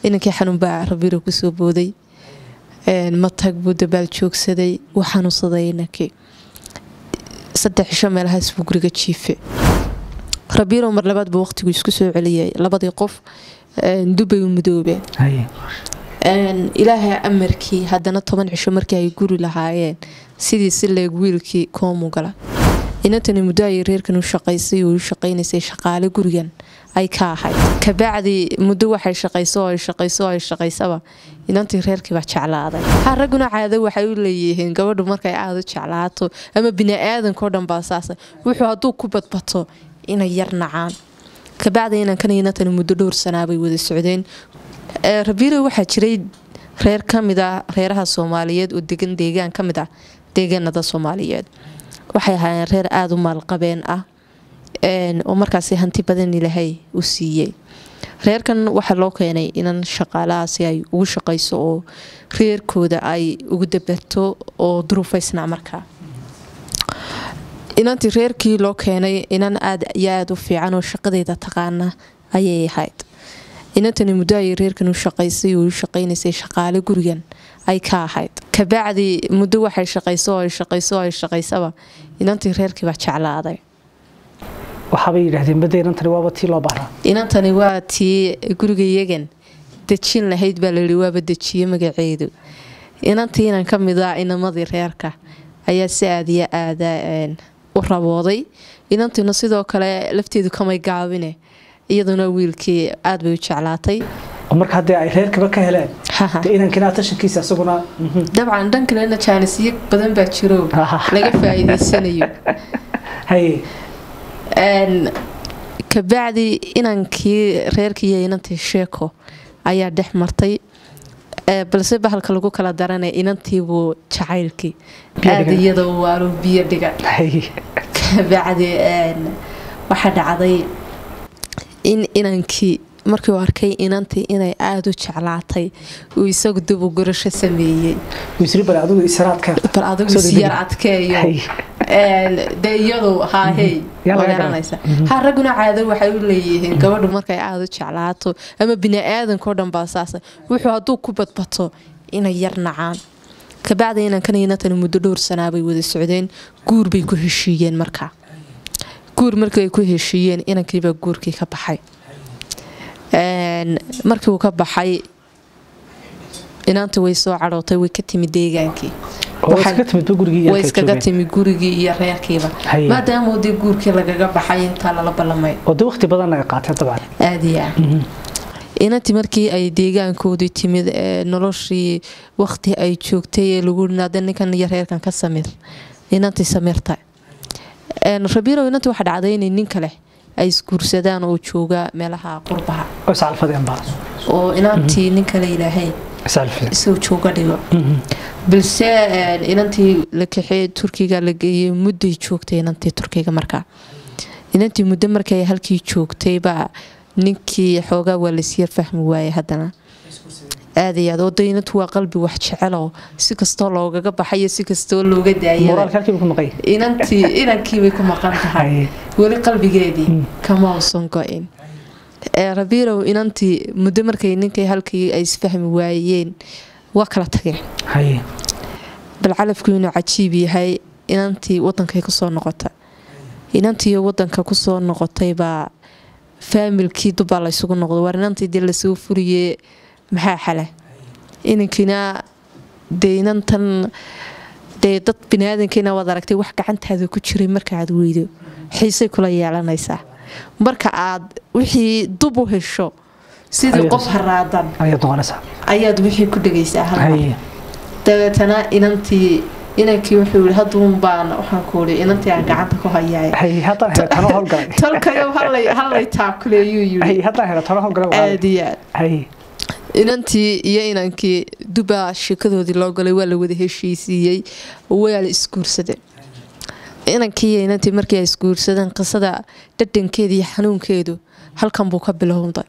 inankii xanuun baa rabiiro kusoo booday matag buu dabaal joogsaday wuu xanuunsaday inankii saddex cisho meelahaas buu guriga jiife rabiiro mar labaad buu waqtigu isku soo celiyay labadii qof dubay u midoobeen ilaahay amarkii haddana toban cisho markii ay guri lahaayeen sidii si leeg wiilkii koomu gala inantani muddo ayay reerkan u shaqaysay oo u shaqaynaysay shaqaale gurigan ay ka ahayd kabacdi muddo waxay shaqayso oo ay shaqayso oo ay shaqaysaba inantii reerkiibaa jeclaaday ha ragguna caado waxay u leeyihiin gabadhu markay aada u jeclaato ama bini-aadanko dhan baa saasa wuxuu hadduu ku badbato inay yar nacaan kabacdi inankan inantani muddo dhowr sanaabay wada socdeen rabiilo waxaa jiray reer ka mid ah reeraha soomaaliyeed oo degan deegaan ka mid ah deegaanada soomaaliyeed waxay ahaayeen reer aada u maalqabeen ah oo markaasi hanti badan ilaahay u siiyey reerkan waxaa loo keenay inan shaqaalahaasi ay ugu shaqayso oo reerkooda ay ugu dabarto oo duruufaysnaa markaa inantii reerkii loo keenay inan aad iyo aada u fiican oo shaqadeeda taqaana ayay ahayd inantani muddo ayay reerkan u shaqaysay oo u shaqaynaysay shaqaale gurigan ay ka ahayd kabacdi muddo waxay shaqayso oo ay shaqayso oo ay shaqaysaba inantii reerkiibaa jeclaaday waxaabay yidhaahdeen badda inantani waaba tii loo baaraa inantani waa tii guriga iyagan dejin lahayd baa layihi waaba dejiye magaceedu inantii inan ka mid ah inamadii reerka ayaa si aadiyo aada u rabooday inantiina sidoo kale lafteedu kamay gaabine iyaduna wiilkii aada bay u jeclaatay oo marka haddii ay reerkaba ka heleen dee inankina tashankiisa isaguna dabcan dhan kalena jaanisyo badan baa jiro laga faa-iideysanayo haye kabacdi inankii reerkiiyo inantii sheeko ayaa dhex martay balse bahalka lagu kala daranay inantiibuu jacaylkii aada iyada waalo biyo dhiga kabacdi waxaa dhacday in inankii markii uu arkay inantii inay aada u jeclaatay uu isagu dib u gurasho sameeyey bal adigu isyar adkeeyo dee iyadu haahey magaranaysa ha ragguna caado waxay u leeyihiin gabadhu markay aada u jeclaato ama bini-aadanko dhan baa saasa wuxuu hadduu ku badbato inay yar nacaan kabacdi inankan inantani muddo dhowr sanaabay wada socdeen guur bay ku heshiiyeen markaa guur markii ay ku heshiiyeen inankiibaa guurkii ka baxay markii uu ka baxay inaanta way soo cadhootay way ka timi deegaankii way iskaga timi gurigii iyo reerkiiba maadaama dee guurkii lagaga baxay intaa lala ballamay waqti badan ay qaateen dabcan aada iyo aad inantii markii ay deegaankoodii timid noloshii waqti ay joogtay ee lagu naada ninkan iyo reerkan ka samir inantii samirta rabiiro inantii waxaa dhacday inay nin kale ay isguursadaan oo jooga meelaha qurbaha oo inantii nin kale ilaahay isagoo jooga dhigo balse inantii la kaxee turkiga la geeyey mudday joogtay inantii turkiga markaa inantii muddo markay halkii joogtaybaa ninkii xoogaa waa lasyar fahmi waayay haddana aad iyo aad oo de inantu waa qalbi wax jecelo si kastoo loogaga baxayo si kastoo looga daayinantii inankiibay ku maqan tahay weli qalbigeedii kama usan go-in rabiilow inantii muddo markay ninkay halkii ay isfahmi waayeen waa kala tageen bal calafku inuu cajiib yahay inantii wadankay kusoo noqota inantii wadanka kusoo noqotaybaa faamilkii dubbaa laysugu noqdo waar inantii dee lasoo furiye maxaa xala inankiina dee inantan dee dad biniaadankiina waad aragtay wax gacantaada ku jiray markaaad weydo xiisay kula yeelanaysaa marka aad wixii dub u hesho sidii qof haraadan ayaad wixii ku dhegaysaa halmar dabeetana inantii inankii wuxuu yii haduun baan waxaan kuui inantii aan gacanta ku hayaay tolkayo hallay taakuleeyuu yii aad iyo aad inantii iyo inankii dubaa sheekadoodii loo galay waa la wada heshiisiiyey waa la isguursadeen inankii iyo inantii markii ay isguursadeen qisada dhadhankeeda iyo xanuunkeedu halkan buu ka bilowday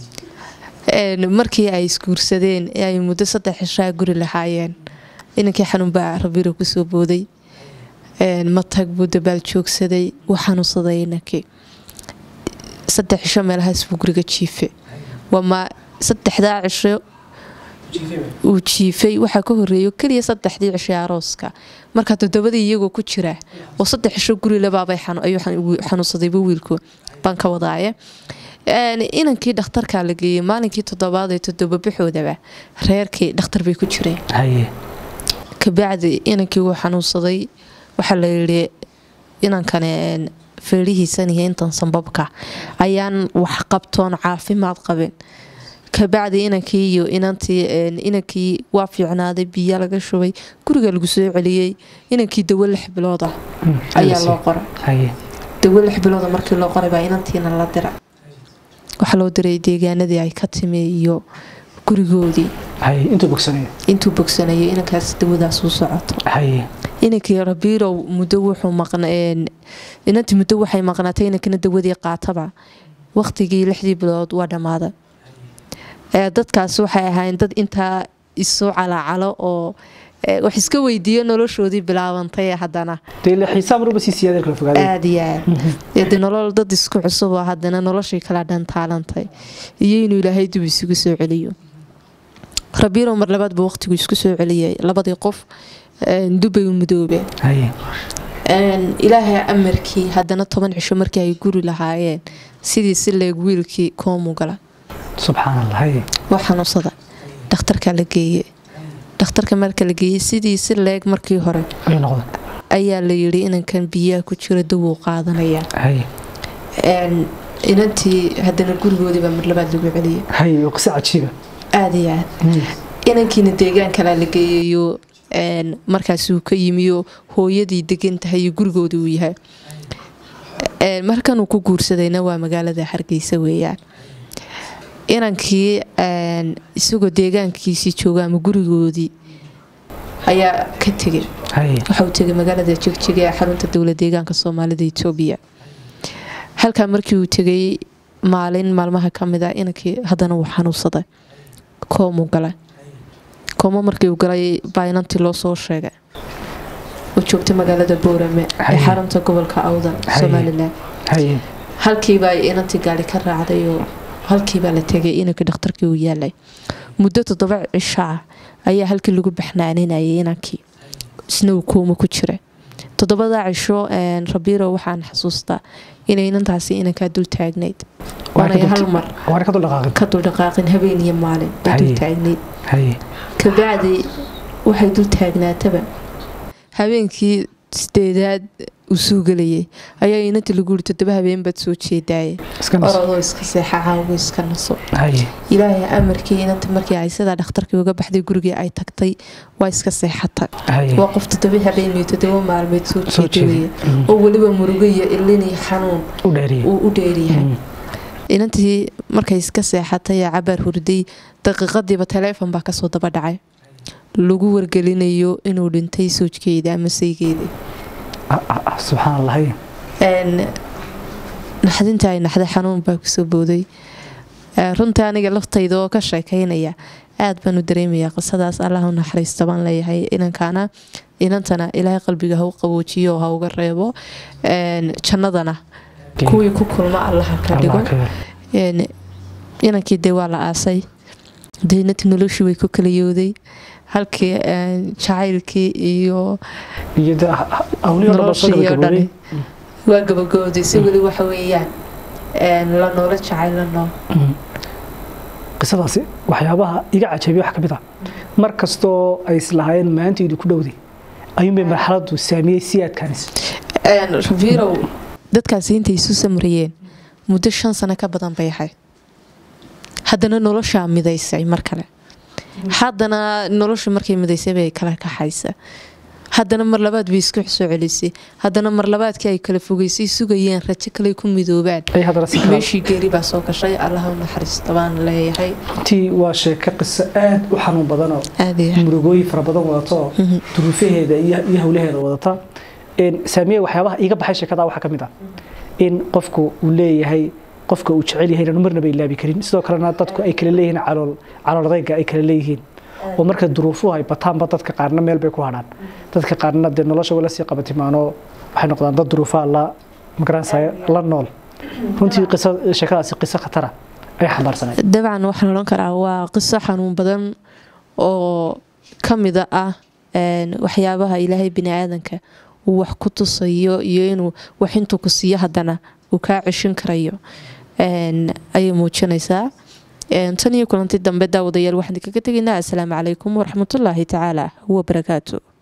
markii ay isguursadeen ee ay muddo saddex cishaa guri lahaayeen inankii xanuun baa rabiiro kusoo booday matag buu dabaal joogsaday wuu xanuunsaday inankii saddex cisho meelahaas buu guriga jiife waa saddexdaa cisho uu jiifay waxaa ka horeeyo keliya saddexdii cishay arooska markaa toddobadii iyagoo ku jira oo saddex cisho guri labaabay ayuu xanuunsadayba wiilku baan ka wadaaye inankii dhakhtarkaa la geeyey maalinkii toddobaad ee toddobabaxoodaba reerkii dhakhtar bay ku jireen kabacdi inankii wuu xanuunsaday waxaa la yidhi inankane feerihiisan iyo intan sambabka ayaan wax qabtoon caafimaad qabin kabacdi inankii iyo inantii inankii waa fiicnaaday biyo laga shubay guriga lagu soo celiyey inankii dawo lix bilooda ayaa loo qoray dawo lix bilooda markii loo qoray baa inantiina la dira waxaa loo diray deegaanadii ay ka timi iyo gurigoodii intuu bogsanayay inankaas dawadaas u socoto inankii rabiirow muddo wuxuu inantii muddo waxay maqnaatay inankana dawadii qaataba waqtigii lixdii bilood waa dhammaaday dadkaas waxay ahaayeen dad intaa isu calacalo oo wax iska weydiiyo noloshoodii bilaabantay haddana aad iyo aad nolol dad isku cusuboo haddana noloshii kala dhantaalantay iyo inuu ilaahay dib isugu soo celiyo rabiirow mar labaad buu waqtigu isku soo celiyay labadii qof dubay u midoobeen ilaahay amarkii haddana toban cisho markii ay guri lahaayeen sidii si leeg wiilkii koomu gala waa xanuunsada dhakhtarkaa la geeye dhakhtarka marka la geeyey sidii si leeg markii hore ayaa la yidhi inankan biyaha ku jira dawuu qaadanayaa inantii haddana gurigoodiibaa mar labaad lagu celiyay aad iyo aad inankiina deegaan kalaa la geeyayo markaasuu ka yimiyo hooyadii degan tahay iyo gurigoodii uu yahay markanuu ku guursadayna waa magaalada hargeysa weeyaan inankii isagoo deegaankiisii jooga ama gurigoodii ayaa ka tegay waxauu tegay magaalada jegjiga ee xarunta dowla deegaanka soomaalida etoobiya halkaa markii uu tegay maalin maalmaha ka mid a inankii haddana wuu xanuunsaday koomuu galay koomo markii uu galay baa inantii loo soo sheegay oo joogtay magaalada boorame ee xarunta gobolka awdal somalilan halkiibaa inantii gaari ka raacday oo halkiibaa la tegay inankii dhakhtarkii uu yaalay muddo toddoba cisho ah ayaa halkii lagu baxnaaninayay inankii isna uu kooma ku jira toddobadaa cisho rabiiro waxaan xasuustaa inay inantaasi inankaa dul taagnayd waanay hal mar ka duldhaqaaqin habeen iyo maalin ay dul taagnayd kabacdi waxay dul taagnaataba habeenkii sideedaad uu suu gelayay ayaa inantii lagu yiri toddoba habeen baad soo jeedaaye orodoo iska seexa caawo iska naso ilaahay amarkii inanta markii ay sidaa dhakhtarkii uga baxday gurigii ay tagtay waa iska seexatay waa qof toddoba habeen iyo toddoba maalmeed soo jeedawaya oo weliba murugo iyo ilin iyo xanuun uu u dheeryahay inantii markay iska seexatay ee cabaar hurday daqiiqadiiba taleefon baa kasoo daba dhacay lagu wargelinayo inuu dhintay soojkeeda ama saygeeda naxdinta ay naxday xanuun baa kusoo booday runtii aniga laftayda oo ka sheekaynaya aad baan u dareemaya qisadaas allah u naxariista baan leeyahay inankaana inantana ilaahay qalbiga ha u qaboojiyo ha uga reebo jannadana kuwii ku kulma allaha ka dhigo inankii dee waa la aasay deynati noloshii way ku kala yooday halkii jacaylkii iyo noloshii oo dhani waa gabagooday si weli waxa weeyaan la noola jacayl la nool qisadaasi waxyaabaha iga cajabiya wax ka mid ah mar kastoo ay islahaayeen maantaydu ku dhowday ayuunbay marxaladu saamiyey si adkaanis rafiirow dadkaasi intay isu samriyeen muddo shan sano ka badan bay ahayd haddana noloshaa midaysay mar kale haddana nolosha markay midaysay bay kala kaxaysa haddana mar labaad bay isku soo celisay haddana mar labaadkii ay kala fogeysay sugayeen rajo kale ku midoobaan meeshii geeri baa soo gashay allaha u naxariista baan leeyahay runtii waa sheeko qiso aad u xanuun badanoo murugooyin fara badan wadato duruufaheeda iyo howlaheeda wadata saamiye waxyaabaha iiga baxay sheekada waxaa ka mid ah in qofku uu leeyahay qofka uu jecel yahay inaan marnaba ilaabi karin sidoo kalena dadku ay kala leeyihiin calool caloordayga ay kala leeyihiin oo marka duruufuhu ay bataanba dadka qaarna meel bay ku hadhaan dadka qaarna dee nolosha wala sii qabatimaanoo waxay noqdaan dad duruufaha la magaranaysa la nool runtii qiso sheekadaasi qiso khatara ay xambaarsaneed dabcan waxaan odhan karaa waa qiso xanuun badan oo ka mida ah waxyaabaha ilaahay bini aadanka uu wax ku tusayo iyo inuu wax intuu ku siiyo haddana uu kaa ceshin karayo ayay muujinaysaa tan iyo kulanti dambe daawadayaal waxaan kaga tegaynaa assalaamu calaykum waraxmatullaahi tacaala wabarakaatu